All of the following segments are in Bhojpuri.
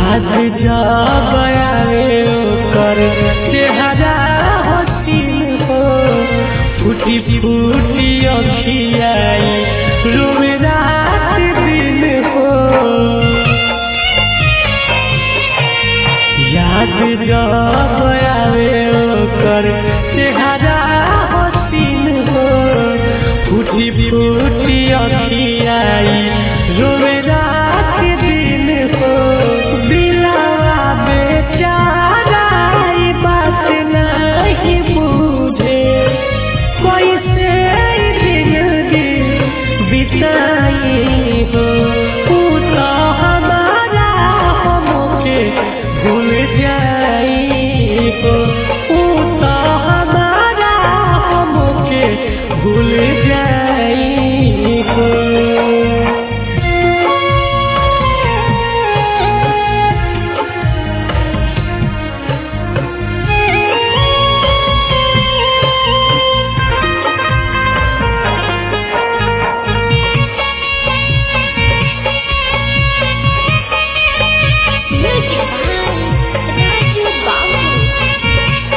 याद जब आवे ओकर चेहरा हसीन हो फूटी फूटी अखियाई रोवे रात दिन हो याद जब आवे ओकर चेहरा हसीन हो फूटी फूटी अखियाई रोवे रात दिन हो दिलावा बेचारा ई बात नहीं बूझे कैसे जिंदगी बिताई हो तू तो हमारा हमके भूल जाई हो तू तो हमारा हमके भूल जाई हो Music by Raju Babu.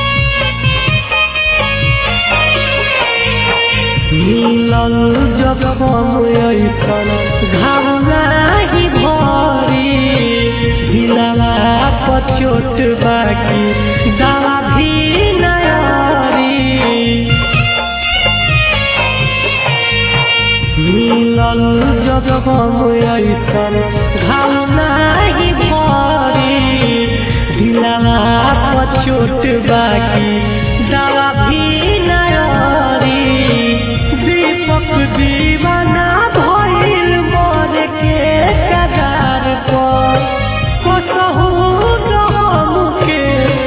मिलल जब ऐसन घाव नाही भरी दिलवा पर चोट बाकी दवा भी नयारी मिलल जब ऐसन घाव नाही भरी दिलवा पर चोट बाकी दवा भी नयारी दीपक दीवाना भइल मोर के कगार पर कसहु न हमके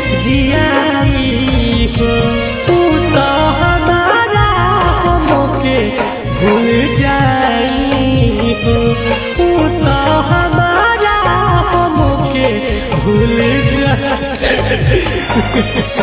जियाई हो तू तो हमारा हमके भूल जाई हो तू तो हमारा हमके भूल जाई